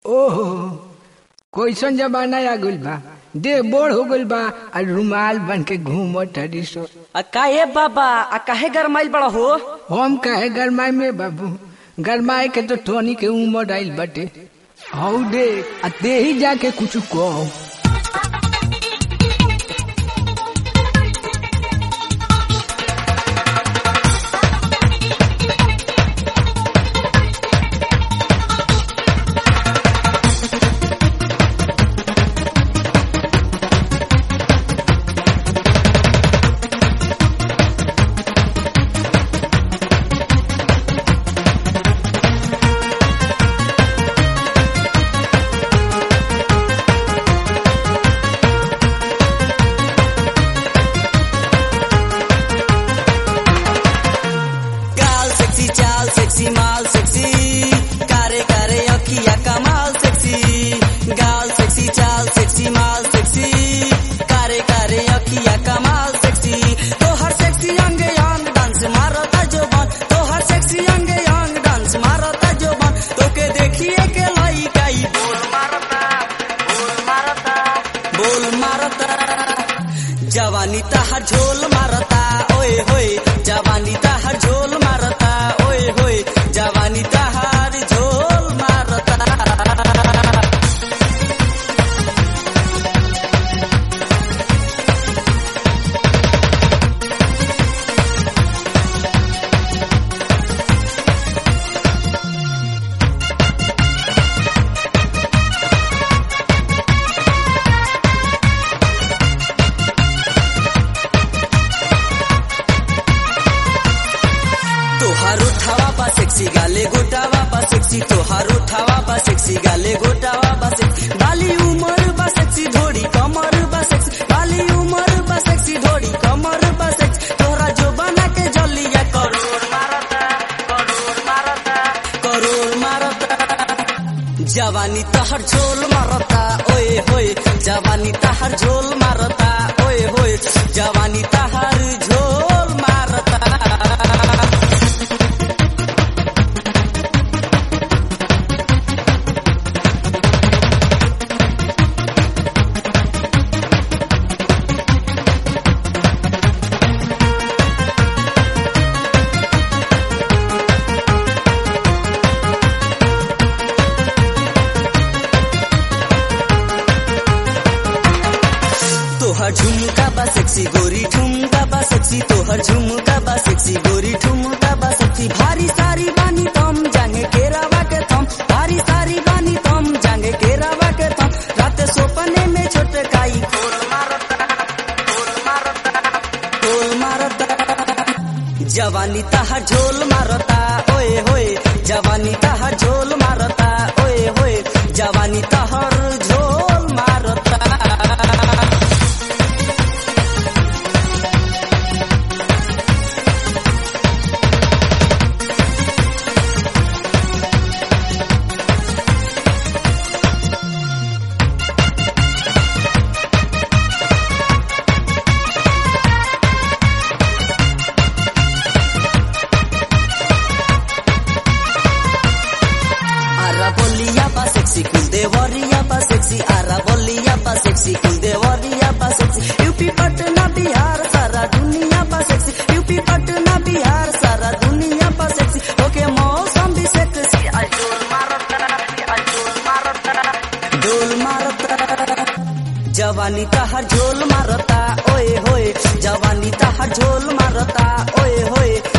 ओहो कैसन जमाना आ गइल बा देह बोढ़ हो गइल बा आ रुमाल बन के घूमत हरी सो आ काहे बाबा आ काहे गरमाइल बड़ा हो हम काहे गरमाए में बाबू गरमाए के तो टोनी के उमर आइल बटे हौ दे आ दे ही जाके कुछ कहो गाल सेक्सी चाल सेक्सी माल सेक्सी कारे कारे अखिया कमाल सेक्सी गाल सेक्सी चाल सेक्सी माल सेक्सी कारे कारे अखिया कमाल सेक्सी तो हर सेक्सी अंग यांग डांस मारता जो बन तो हर सेक्सी अंग यांग डांस मारता जो बन तो के देखिए के लाई काई बोल मारता बोल मारता बोल मारता जवानी तहर झोल मारता ओए होए जवानी तहर झोल मारता ओए होए जवानी तहर झोल मारता तोहार उठावा बा सेक्सी गाले गोटावा बा सेक्सी तोहार उठावा बा सेक्सी गाले गोटावा बा सेक्सी बाली उमर बा सेक्सी धोड़ी कमर बा सेक्सी बाली उमर बा सेक्सी धोड़ी कमर बा सेक्सी तोहरा जो बना के जलिया करोड़ मारता करोड़ मारता करोड़ मारता जवानी तहर झोल मारता ओए होए जवानी तहर झोल मारता ओए होए जवानी तहर झोल मारता तोहर झुमका बा सेक्सी गोरी ठुमका बा सेक्सी तोहर झुमका बा सेक्सी गोरी ठुमका बा सेक्सी भारी सारी बानी तम जांगे केरावा के थम भारी सारी बानी तम जांगे केरावा के थम रात सोपने में छोटे काई खोल मारता खोल मारता खोल मारता जवानी तहर झोल मारता ओए होए जवानी तहर झोल मारता ओए होए जवानी तहर झोल मारता आरा बोलिया बा सेक्सी कुल देवरिया बा सेक्सी आरा बोलिया बा सेक्सी कुल देवरिया बा सेक्सी यूपी पटना बिहार सारा दुनिया बा सेक्सी यूपी पटना बिहार सारा दुनिया बा सेक्सी ओके मौसम भी सेक्सी आज डोल मारता आज डोल मारता डोल मारता जवानी तहर झोल मारता ओए होए जवानी तहर झोल मारता ओए होए